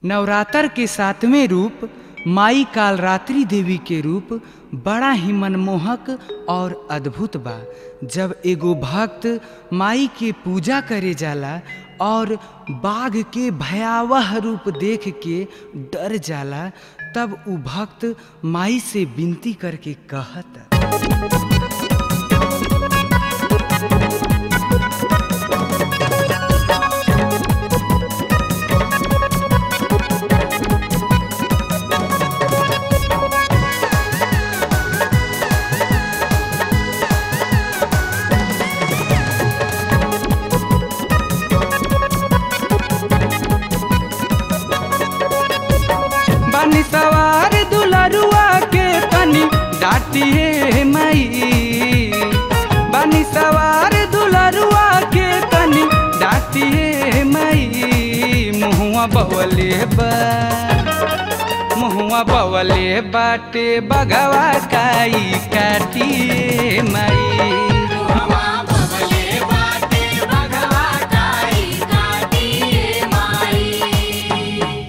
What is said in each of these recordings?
नवरात्र के सातवें रूप माई कालरात्रि देवी के रूप बड़ा ही मनमोहक और अद्भुत बा जब एगो भक्त माई के पूजा करे जाला और बाघ के भयावह रूप देख के डर जाला तब उ भक्त माई से विनती करके कहता बानी सवार दुलरुआ के तनी डाटिए माई बानी सवार दुलरुआ के तनी डाटिए माई मुहुआ बवले बा मुहुआ बवले बाटे बगवा काई काटिए माई मामा बबले बाटे बगवा काई काटिए माई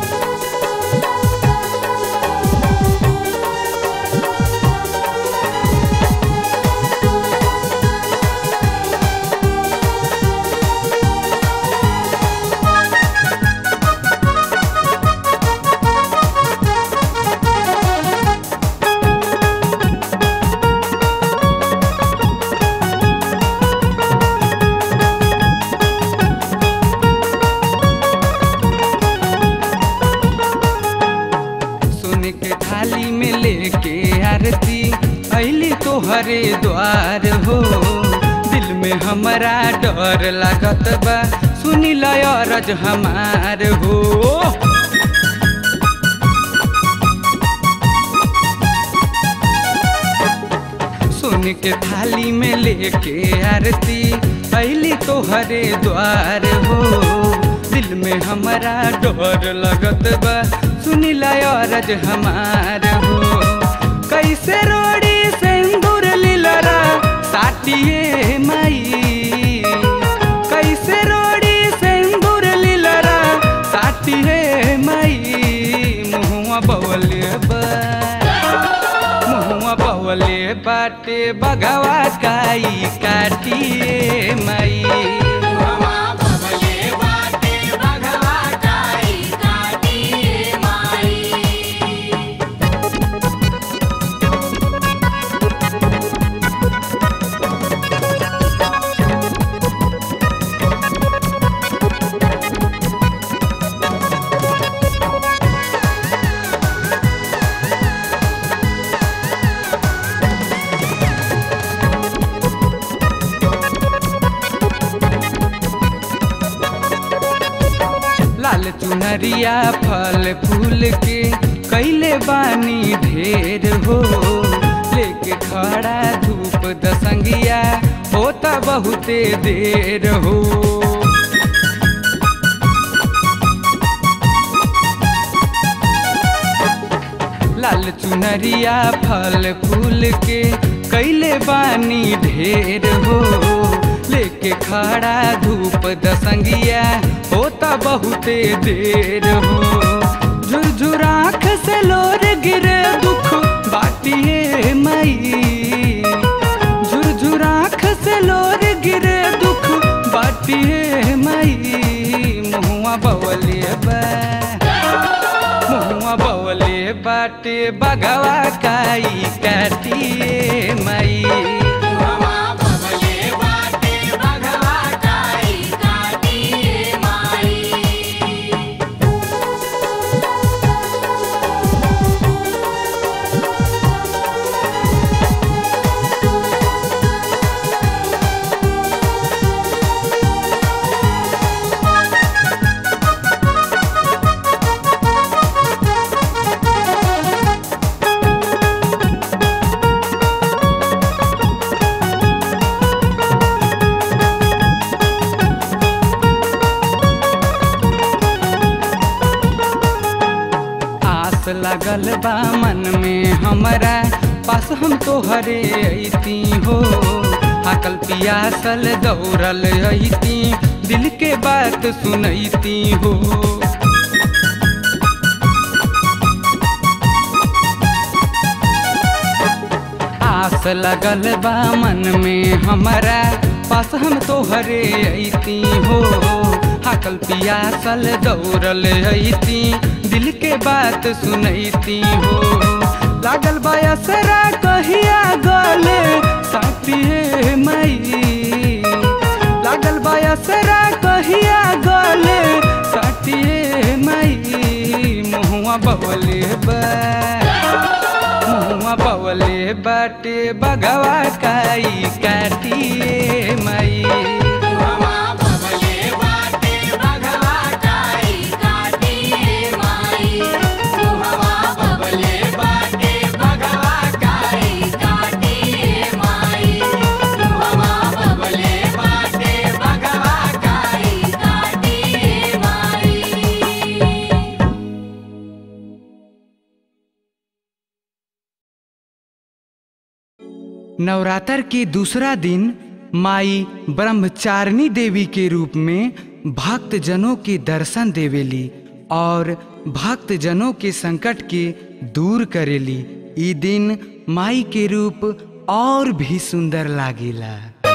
सुन के थाली में लेके आरती अली तो हरे द्वार हो दिल में हमारा डर लागत बा सुनी लयरज हमार हो सुन के थाली में लेके आरती अली तो हरे द्वार हो दिल में हमारा डर लगत बा सुनी लयरज हमार हो कैसे रोड़ी सिंदूर लीलरा साटिए माई कैसे रोड़ी सिंदूर लीलरा साटिए माई मुहुआ बवले बा मुहुआ बवले बाटे बगवा काई काटिए माई मामा बबले बाटे बगवा काई काटिए माई लाल चुनरिया फल फूल के कैले बानी ढेर हो लेके खड़ा धूप दसंगिया होता बहुते देर हो लाल चुनरिया फल फूल के कैले बानी ढेर हो लेके खड़ा धूप दसंगिया होता बहुते देर हो झुरझुर आँख से लोर गिरे दुख बाटिए माई झुरझुर आँख से लोर गिरे दुख बाटिए माई मुहुआ बवले बा मुहुआ बवले बाटे बगवा काई काटिए माई मामा बबले बाटे बगवा काई काटिए माई आस लगल बा मन में हमरा पास हम तो हरे अती हो हाकल पियासल दौड़ल अती दिल के बात सुनैती हो लगल बा मन में हमारा पास हम तोहरे अइती हो हाकल पियासल दौड़ल अइती दिल के बात सुनैती हो लागल बा असरा कहिया गले साथिए मई लागल बा असरा कहिया गले साथिए मई मुहुआ बवले बा मुहुआ बवले बाटे बगवा काई काटिए मई हवा बबले बाटे बघवा काई काटिए माई हवा बबले बाटे बघवा काई काटिए माई हवा बबले बाटे बघवा काई काटिए माई नवरात्र के दूसरा दिन माई ब्रह्मचारिणी देवी के रूप में भक्त जनों के दर्शन देवेली और भक्त जनों के संकट के दूर करेली ई दिन माई के रूप और भी सुंदर लागेला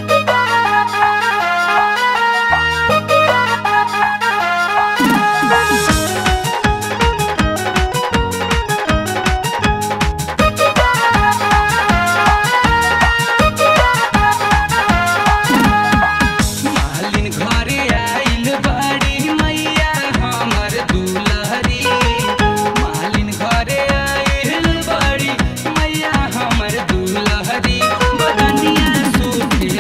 मालिन घरे आइल बाड़ी मैया हमर दुलहरी मालिन घरे आइल बाड़ी मैया हमर दुलहरी बदनिया सूती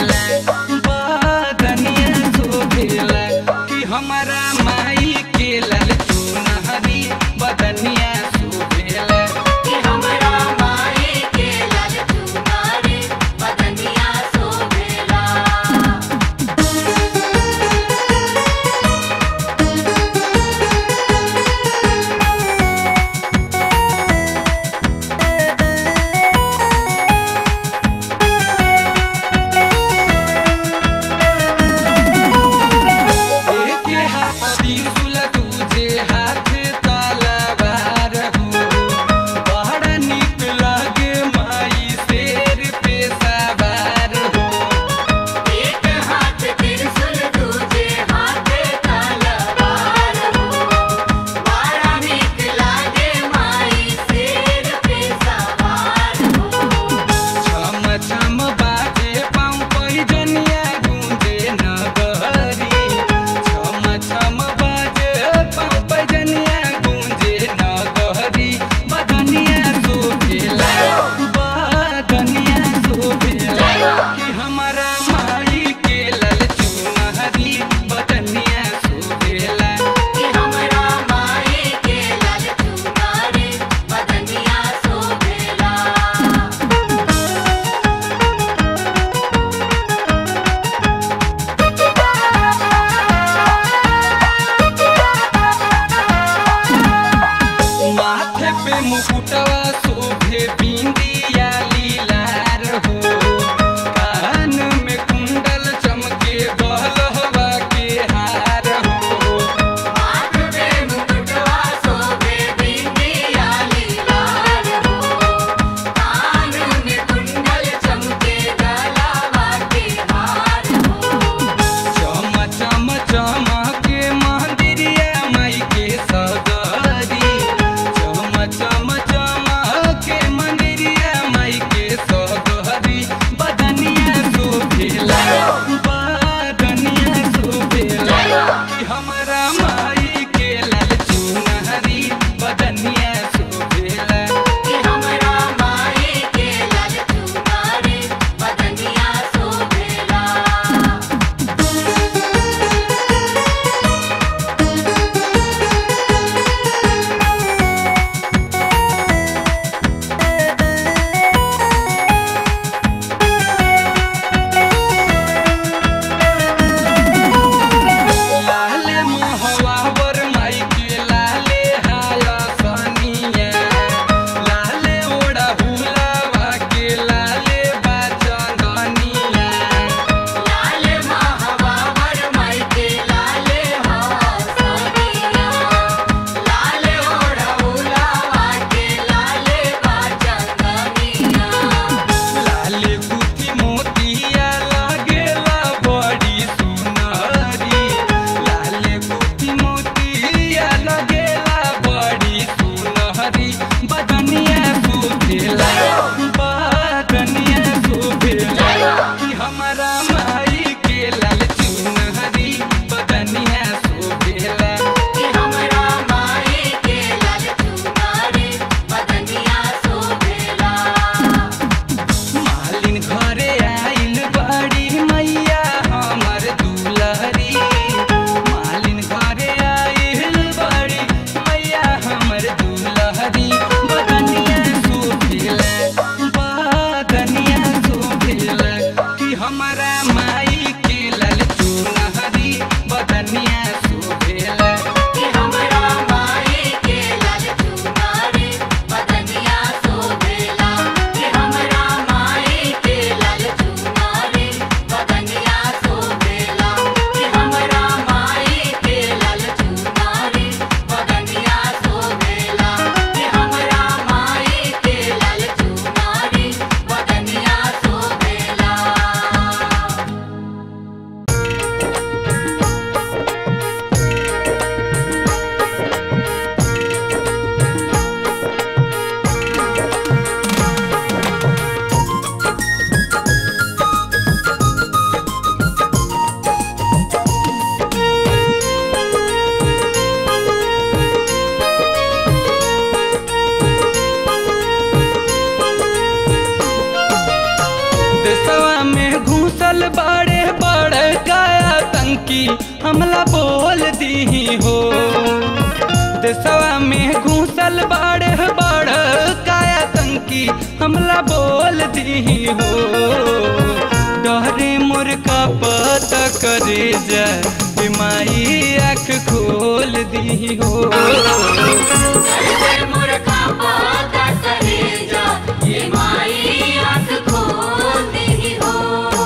आतंकी हमला बोल दी हो देशवा में घूसल बाढ़ बाढ़ काया आतंकी हमला बोल दी हो डरे मोर का पता करे जा ए माई आँख खोल दी हो ऐसे मुर्खा पाता कलेजा ये माई आँख खोलती हो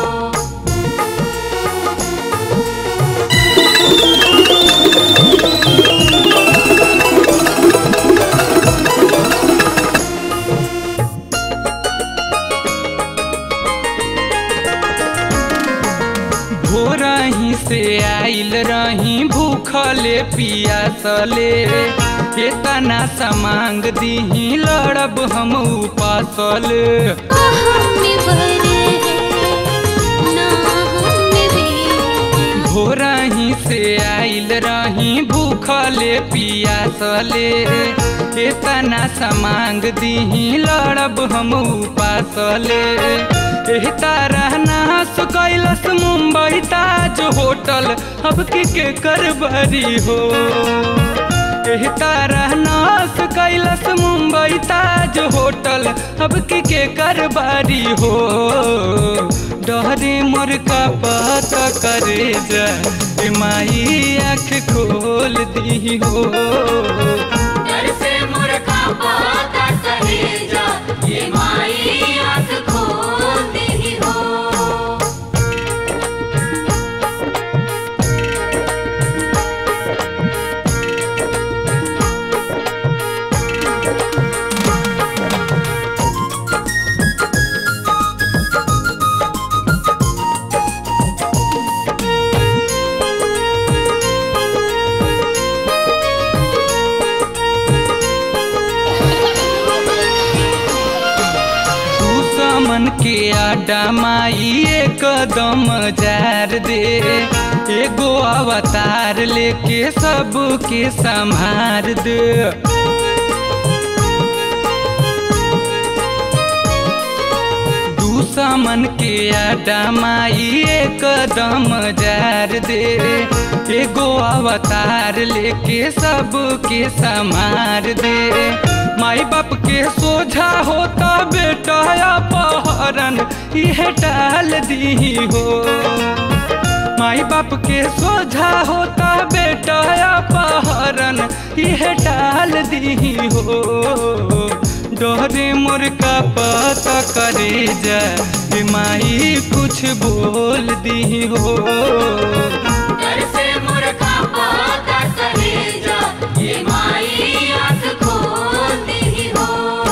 भोरा ही से आइल रही भूखले पियासले केतना समांग दीही लड़ब हम उपासले हमें भरे ना हमें भी भोरा ही से आइल रही भूखले पियासले केतना समांग दीही लड़ब हम उपासले एही तारा नास कैलस मुंबई ताज होटल अब की के करबरी हो एही तारा नास कैलस मुंबई ताज होटल अब की के करबारी हो डरे मोर का पता करे जा ए माई आँख खोल दी हो ऐसे मुर्खा पाता कलेजा ये माई आँख खोलती हो दुश्मन के आडा माई एकदम जार दे एगो अवतार लेके सबके संभार दे दुश्मन के आडा माई एकदम जार दे एगो अवतार लेके सबके संभार दे माई बाप के सोझा होता बेटा अपहरण यह टाल दी हो माई बाप के सोझा होता बेटा अपहरण यह टाल दी हो डरे मोर का पता करे जा ए माई कुछ बोल दी हो ऐसे मुर्खा पाता कलेजा ये माई आँख खोलती हो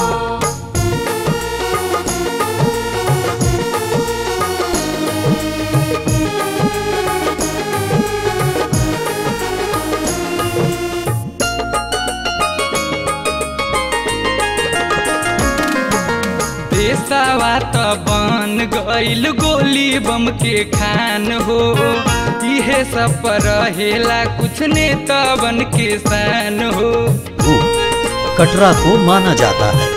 देशवा त बन गइल गोली बम के खान हो इहे सब पर रहेला कुछ नेता बन के शान हो भूत कटरा को माना जाता है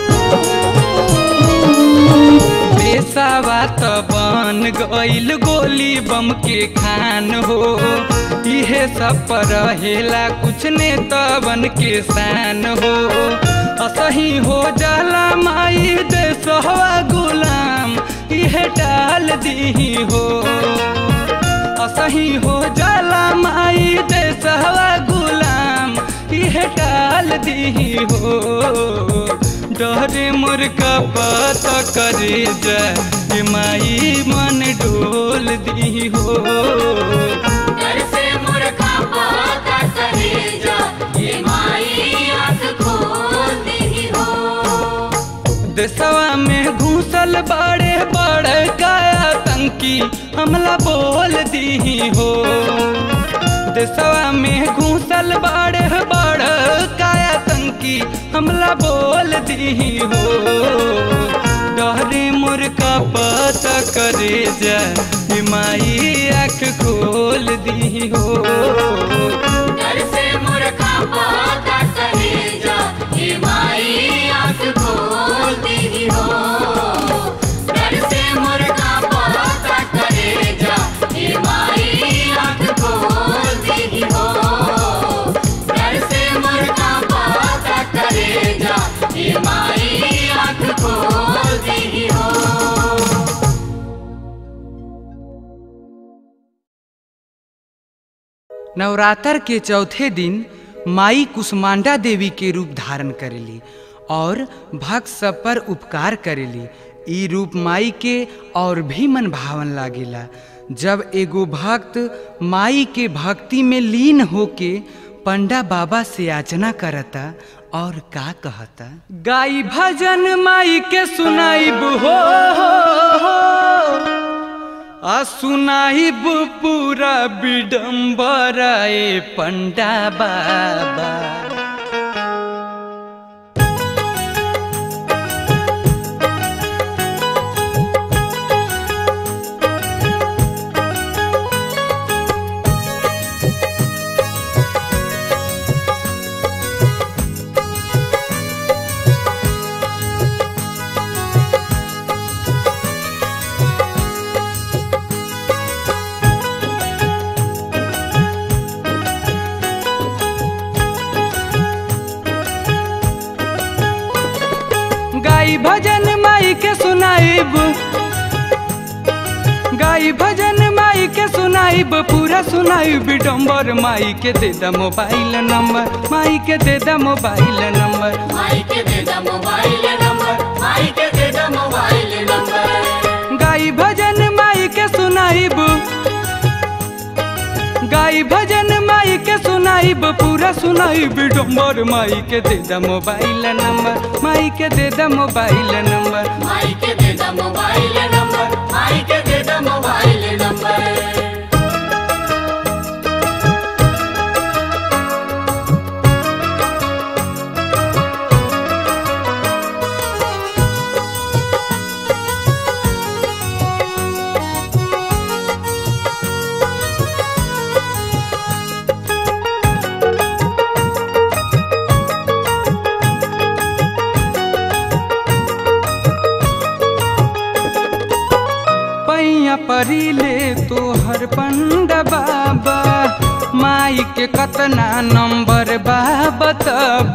देशवा त बन गइल गोली बम के खान हो इहे सब पर रहेला कुछ नेता बन के शान हो असही हो जाला माई देशवा गुलाम इहे टाल दी हो असही हो जाला माई देशवा गुलाम इहे टाल दी हो डरे मोर का पता करे जा ए माई मन डोल दी हो ऐसे मुर्खा पाता कलेजा ये माई आँख खोलती हो देशवा में घूसल बड़े बड़े काया तंकी हमला बोल दी हो देशवा में घूसल बड़े बड़े काया तंकी हमला बोल दी हो डरे मोर का पता करे जा ए माई आँख खोल दी हो ऐसे मुर्खा पाता कलेजा ये माई आँख खोलती हो ऐसे मुर्खा पाता कलेजा ये माई आँख खोलती नवरात्र के चौथे दिन माई कुष्मांडा देवी के रूप धारण करेली और भक्त सब पर उपकार करेली ई रूप माई के और भी मन भावन लागेला जब एगो भक्त माई के भक्ति में लीन होके पंडा बाबा से याचना करता और का कहता गाई भजन माई के सुनाइब हो, हो, हो आ सुनाइब पूरा विडम्बरा ए पंडा बाबा गाई भजन माई के सुनाइब गाई भजन माई के सुनाइब पूरा सुनाइब डम्बर माई के दे दा मोबाइल नंबर माई के दे दा मोबाइल नंबर माई के दे दा मोबाइल नंबर माई के दे दा मोबाइल नंबर गाई भजन माई के सुनाइब गाई भजन माई के सुनाइब पूरा सुनाइब डम्बर माई के दे दा मोबाइल नंबर माई के दे दा मोबाइल नंबर माई के दे दा मोबाइल नंबर माई के दे दा मोबाइल नंबर पैया परिले तोहर पंड बाबा माई के कतना नंबर बा बताब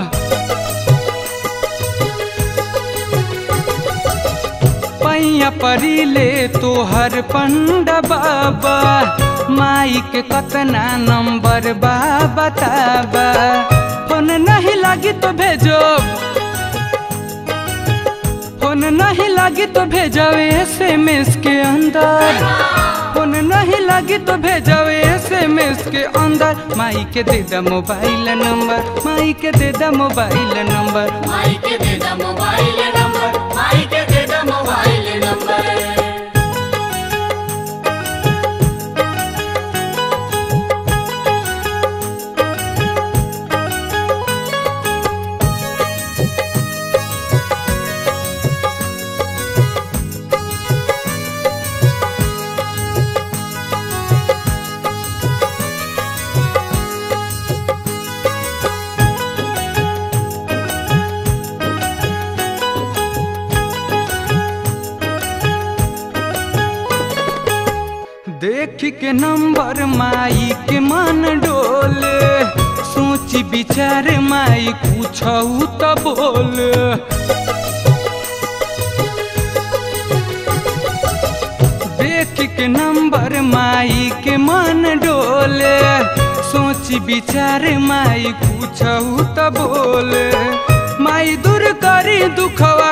पैया परिले तोहर पंड बाबा माई के कतना नंबर बा बताबा फोन नहीं लागी तो भेजो फोन नहीं लगी तो भेजो एस एम एस के अंदर फोन नहीं लगी तो भेजो एस एम एस के अंदर माई के दे दा मोबाइल नंबर माई के दे दा मोबाइल नंबर माई के दे दा मोबाइल नंबर माई के दे दा मोबाइल नंबर देख के नंबर माई के मन डोले सोची विचार माई कुछ तो बोल देख के नंबर माई के मन डोले सोची विचार माई कुछ तो बोल माई दूर करी दुखवा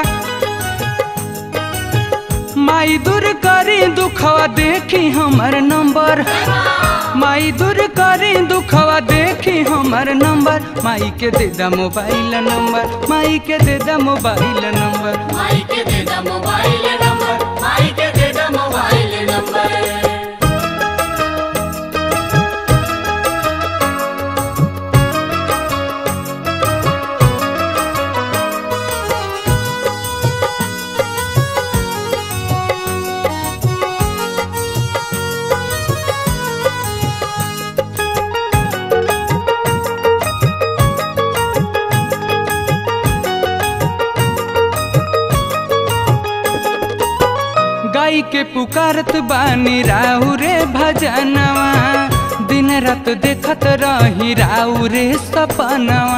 माई दूर करी दुखवा देखी हमर नंबर माई दूर करी दुखवा देखी हमर नंबर माई के दे दा मोबाइल नंबर माई के दे दा मोबाइल नंबर माई के दे दा मोबाइल नंबर माई के दे दा मोबाइल नंबर गाई के पुकारत बानी राहु रे भजनवा दिन रात देखत रही राहु रे सपनवा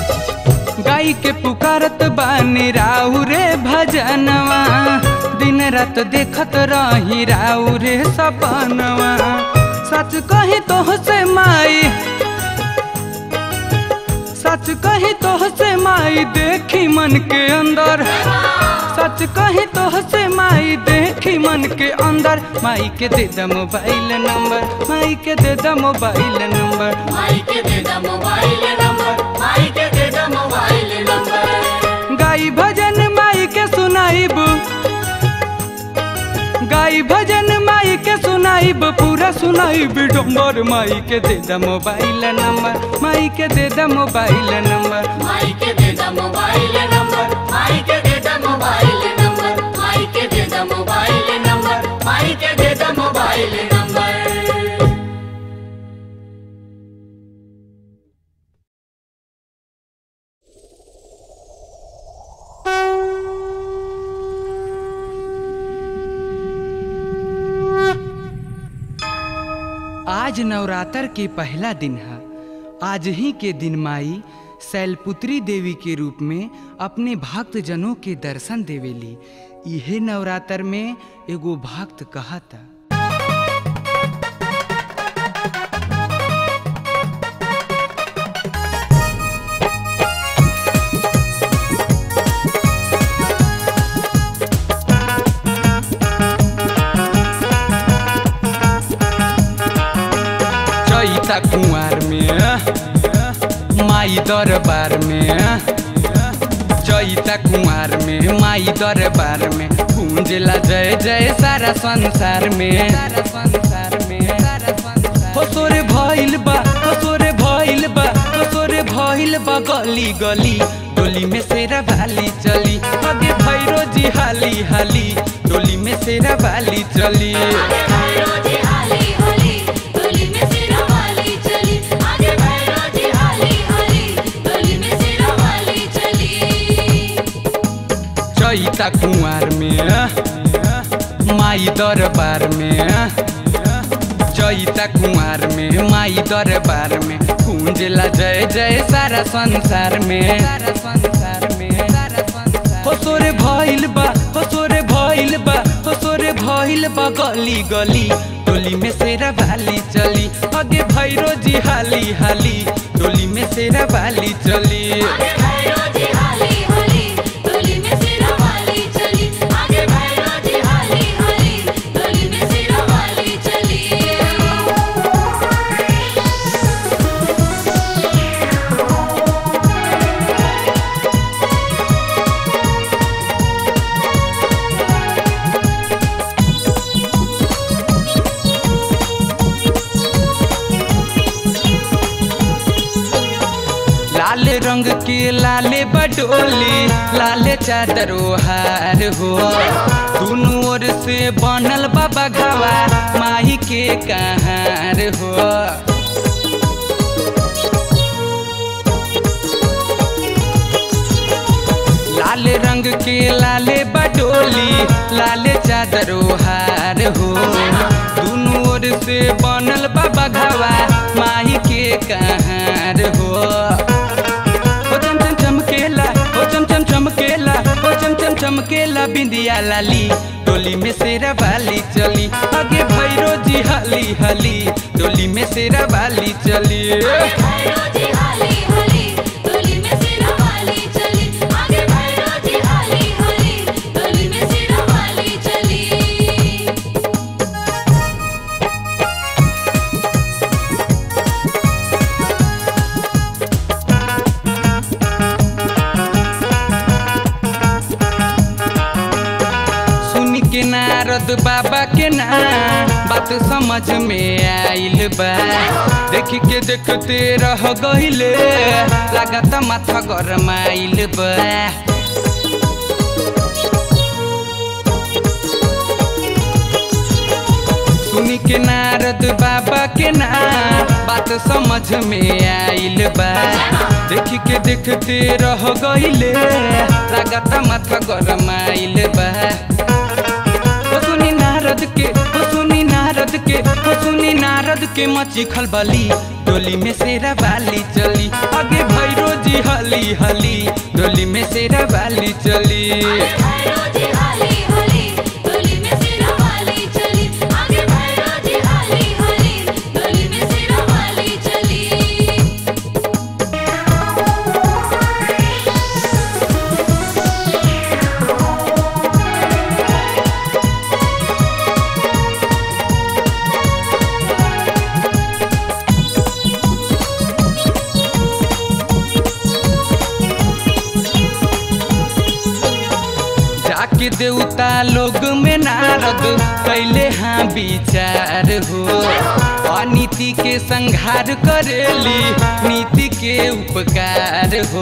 गाई के पुकारत बानी राहु रे भजनवा दिन रात देखत रही राउ रे सपनवा सच कही तो से माई सच कही तो से माई देखी मन के अंदर सच कही तो से माई देखी मन के अंदर माई के दे द मोबाइल नंबर माई के दे द मोबाइल नंबर माई के दे द मोबाइल नंबर माई के दे द मोबाइल नंबर गाई भजन माई के सुनाइब गाई भजन माई के सुनाइब पूरा सुनाइब डोंगर माई के दे द मोबाइल नंबर माई के दे द मोबाइल नंबर माई के दे द मोबाइल नंबर माई के दे द मोबाइल नंबर माई के दे द मोबाइल नंबर माई के दे द मोबाइल नंबर आज नवरात्र के पहला दिन है आज ही के दिन माई शैलपुत्री देवी के रूप में अपने भक्त जनों के दर्शन देवेली इहे नवरात्र में एगो भक्त कहता चैता कुंवर में माई दरबार में चैता कुंवर में माई दरबार में गूंजला जय जय सारा संसार में सारा संसार में सारा संसार हो सोरे भइल बा हो सोरे भइल बा हो सोरे भइल बा गली गली डोली में सेरा भाली चली आगे भैरो जी हाली हाली डोली में सेरा भाली चली आगे भैरो जी हाली हाली डोली में सिरा वाली चली आगे भैरो जी हाली हाली डोली में सिरा वाली चली चैता कुंवर में माई दरबार में चैता कुंवर में माई दरबार में गूंजला जय जय सारा संसार में सारा संसार में सारा संसार हो सोरे भइल बा हो सोरे भइल बा हो सोरे भइल बा गली गली डोली में सेरा भाली चली आगे भैरो जी हाली हाली डोली में सेरा भाली चली आगे भैरो जी हाली हाली डोली में सिरा वाली चली आगे भैरो जी हाली हाली डोली में सिरा वाली चली लाल रंग के लाले बडोली लाले चादरो हार हो दोनों ओर से बनल बाबा घावा माही के कहार हो लाल रंग के लाले बडोली लाले चादरो हार हो दोनों ओर से बनल बाबा घावा माही के कहार हो ओ चम चम चमकेला ओ चम चम चमकेला ओ चम चम चमकेला बिंदिया लाली डोली में सेरा वाली चली आगे भैरो जी हाली हाली डोली में सेरा वाली चली भैरो जी हाली हाली डोली में सिरा वाली चली आगे भैरो जी हाली हाली डोली में सिरा वाली चली सुन के नारद बाबा के ना बात समझ में आइल बा देख के देखते रह गइले लागत माथा गरमाइल बा सुन के नारद बाबा के ना बात समझ में आइल बा देख के देखते रह गइले लागत माथा गरमाइल बा ओ सुनी नारद के ओ सुनी नारद के ओ सुनी नारद के मची खलबली डोली में सेरा वाली चली आगे भैरो जी हली हली डोली में सेरा वाली चली भैरो जी हाली हाली डोली जाके देवता लोग में नारद कैले हाँ विचार हो अनीति के संहार करेली नीति के उपकार हो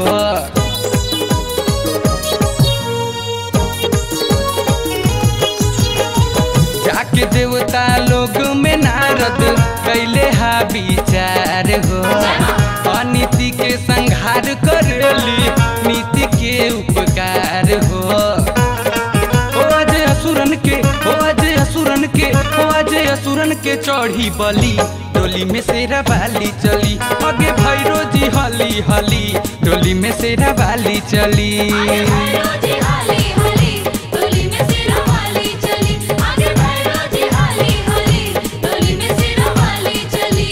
जाके देवता लोग में नारद कैले हा विचार हो अनीति के संहार करेली नीति के उपकार हो ओ अजय असुरन के ओ अजय असुरन के ओ अजय असुरन के चढ़ी बली डोली में सेरा बाली चली आगे भैरो जी हली हली डोली में सेरा बाली चली आगे भैरो जी हाली हाली डोली में सिरा वाली चली आगे भैरो जी हाली हाली डोली में सिरा वाली चली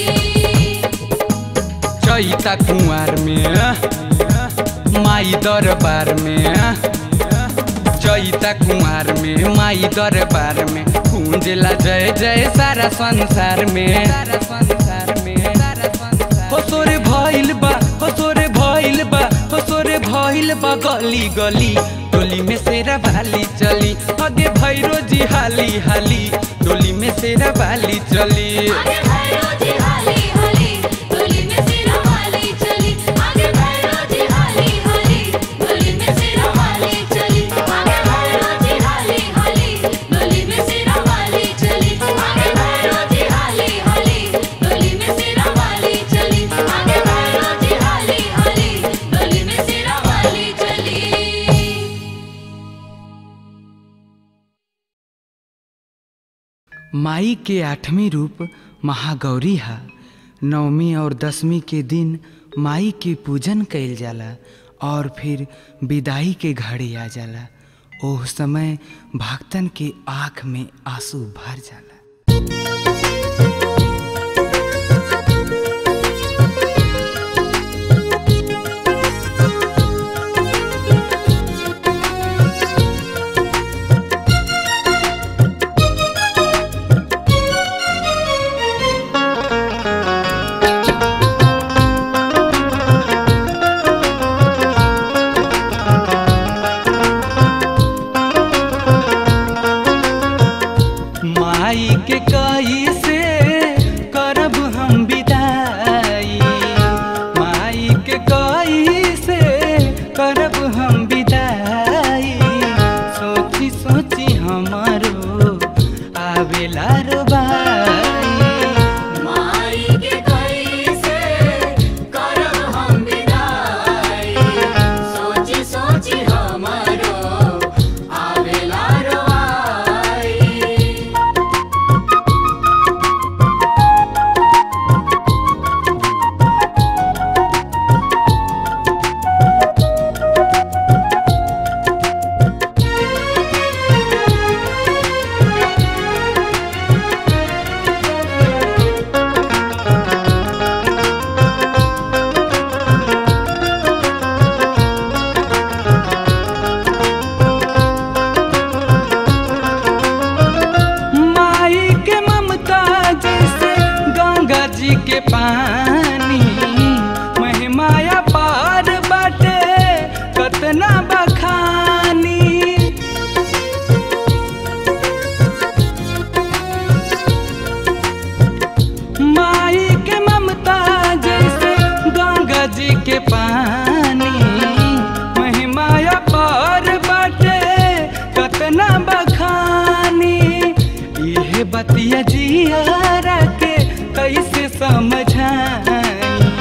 चैता कुंवर में माई दरबार में चैता कुंवर में माई दरबार में कुंजला जय जय सारा संसार में सारा संसार में सारा संसार हो सोरे भइल बा हो सोरे भइल बा हो सोरे भइल बा गली गली डोली में सेरा भाली चली आगे भैरो जी हाली हाली डोली में सेरा भाली चली आगे भैरो जी हाली हाली डोली में सिरा वाली चली आगे भैरो जी हाली हाली डोली में सिरा वाली चली आगे भैरो जी हाली हाली डोली में सिरा वाली चली आगे भैरो जी हाली हाली डोली में सिरा वाली चली आगे भैरो जी हाली हाली डोली में सिरा वाली चली माई के आठवीं रूप महागौरी है नवमी और दसवीं के दिन माई के पूजन कइल जाला और फिर विदाई के घड़ी आ जाला ओह समय भक्तन के आँख में आंसू भर जाला माई के कई से करब हम विदाई माई के कई से करब हम विदाई सोची सोची हमारो आवेला रोबाई माई के कैसे करब हम विदाई सोची सोची हमारो आवेला रोआई माई के ममता जैसे गंगा जी के पानी महिमाया पार बाटे कतना बखानी माई के ममता जैसे गंगा जी के पानी महिमाया पार बाटे कतना बखानी इहे बतिया जियारा के कैसे समझाई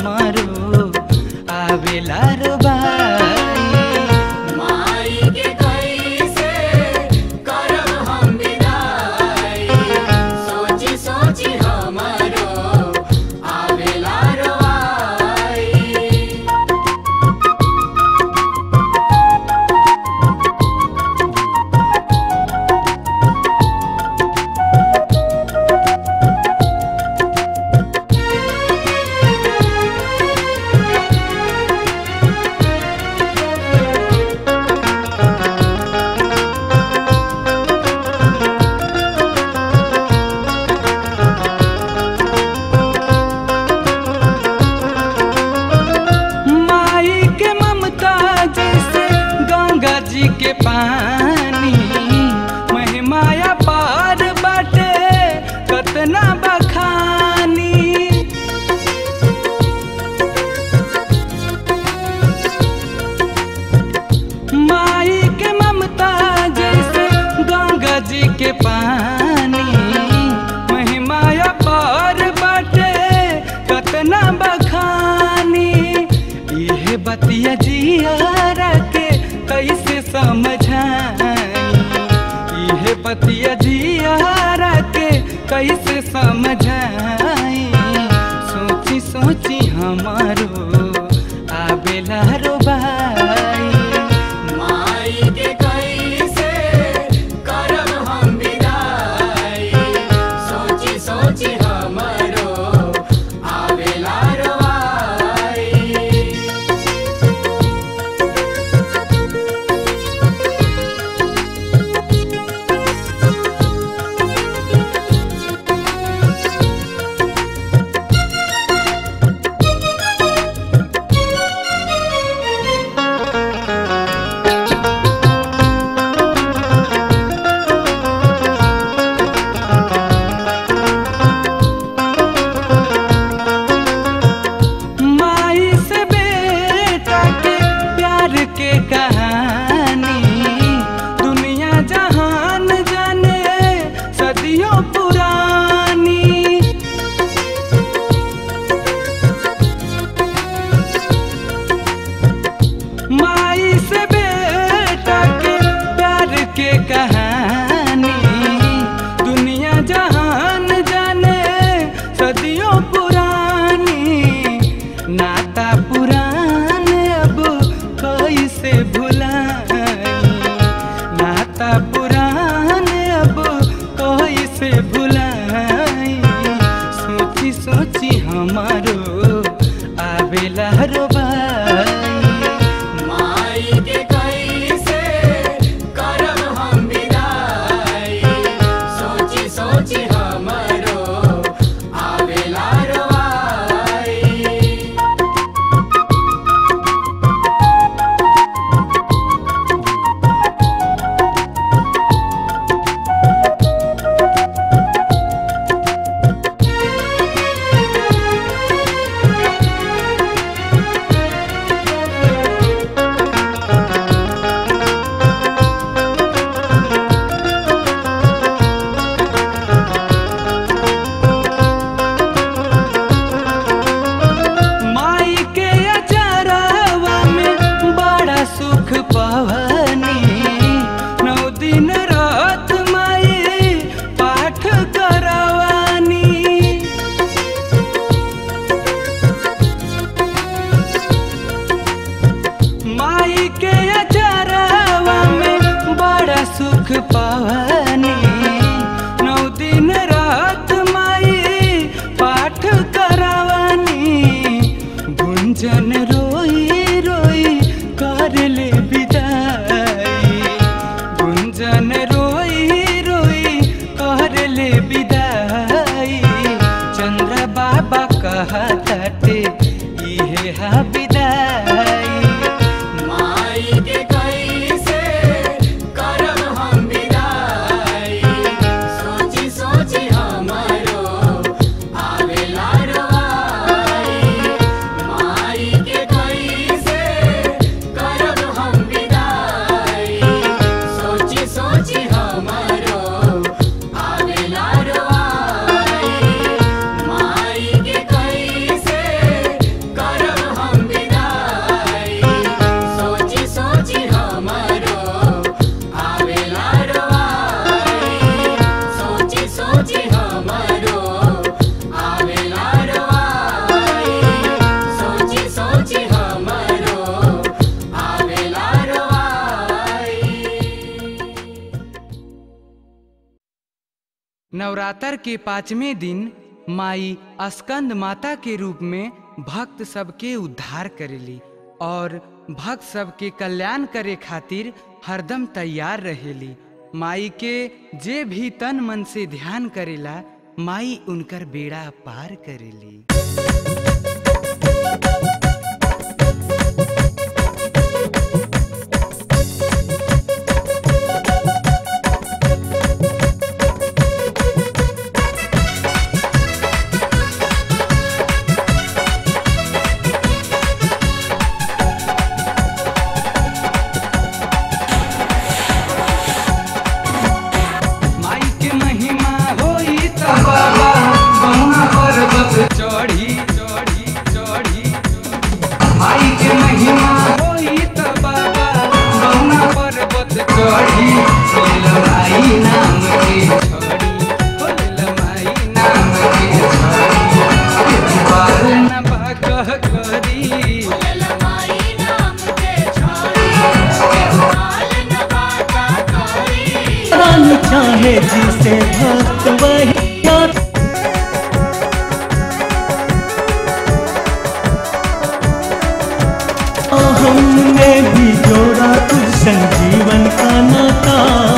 हमारो आवेला रो बाई माई के कैसे करब हम विदाई सोची सोची हमरो आवेला रोआई माई के ममता जैसे गंगा जी के पानी महिमाया पार बाटे कतना बखानी माई के ममता जैसे गंगा जी के पानी महिमाया पार बाटे कतना बखानी इहे बतिया जियारा के कैसे समझाई इहे बतिया जियारा के कैसे समझाई सोची सोची हमारो आवेला रो बाई माई के कैसे करब हम विदाई सोची सोची हमरो आवेला रोआई माई से बेटा के प्यार के कहानी दुनिया जहान जाने सदियों पुरानी माई से बेटा के प्यार के कहानी दुनिया जहान जाने सदियों पुरानी नाता पुरान अब कैसे भुलाई नाता पुरान अब कैसे भुलाई सोची सोची हमारो आवेला रो बाई माई के कैसे करब हम विदाई सोची सोची हमरो आवेला रोआई माई के अचारावा में बड़ा सुख पवनी नौ दिन रात माई पाठ करवानी माई के अचारावा में बड़ा सुख पवनी नौ दिन रात माई पाठ करवानी गुंजन रोई रोई कर ले विदाई गुंजन रोई रोई कर ले विदाई चंद्र बाबा कहते इहे हा विदाई माई के कैसे करब हम विदाई सोची सोची हमरो आवेला रोआई माई के कैसे करब हम विदाई सोची सोची हमरो आवेला रोआई माई के कैसे नवरात्र के पाँचवें दिन माई स्कंद माता के रूप में भक्त सबके उद्धार करेली और भक्त सबके कल्याण करे खातिर हरदम तैयार रहेली माई के जे भी तन मन से ध्यान करेला माई उनकर बेड़ा पार करेली माई के महिमा होई त बाबा बहुना पर्वत चढ़ी चढ़ी चढ़ी माई के महिमा होई त बाबा बहुना पर्वत चढ़ी लमाई नाम के छड़ी हो लमाई नाम के छड़ी पार न बाकह करी ललमाई नाम के छोड़ी काल न बाता करी प्राण चाहे जिसे भक्त वही याद हमने भी जोड़ा तुझ संजीवन का नाता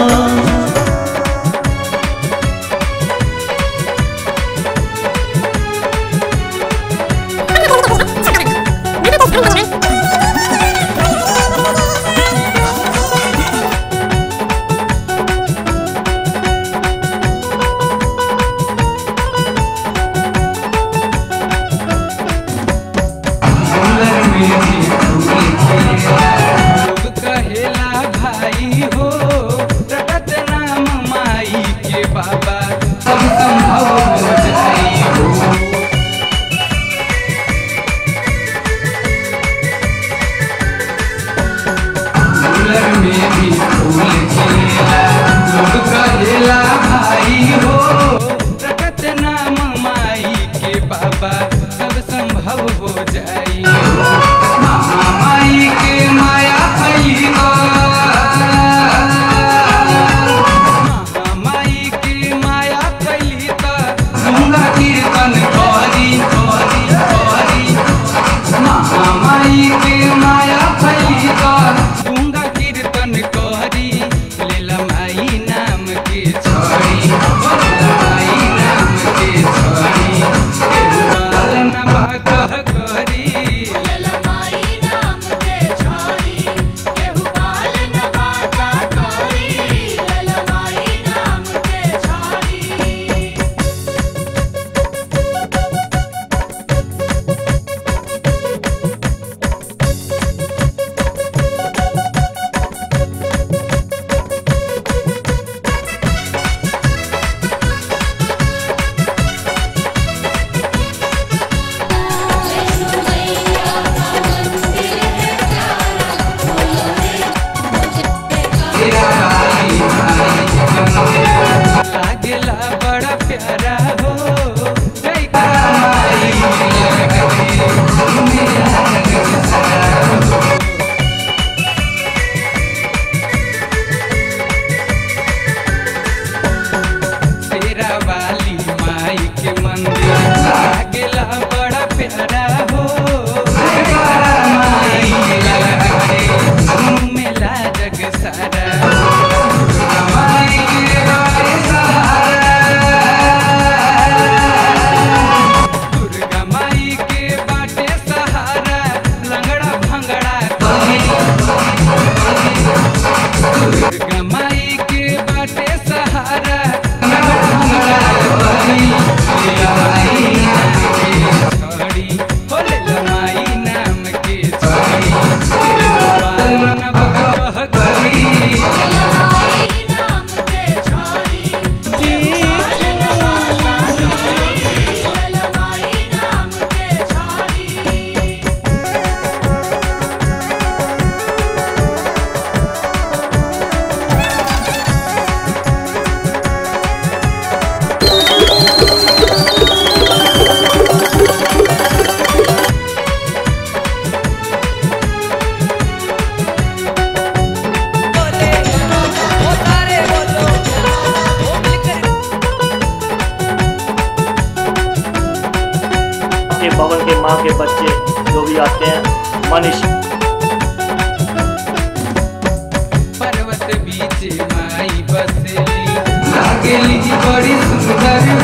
सुंदर मेरी फूल खिला लोग कहेला भाई हो प्रकट नाम माई के बाबा सब संभव हो जाई हो सुंदर मेरी फूल खिला लोग कहेला भाई हो प्रकट नाम माई के बाबा सब संभव हो जाई महामाई के माया फैला महामाई के माया फैली गंगा कीर्तन करी करी करी महामाई के माया फैला गंगा कीर्तन करी लेला माई नाम के छड़ी लेला माई नाम के छड़ी पालन बाकह करी ललमाई के बच्चे जो भी आते हैं मनीष पर्वत बीच माई बसली लागेली बड़ी सुंदर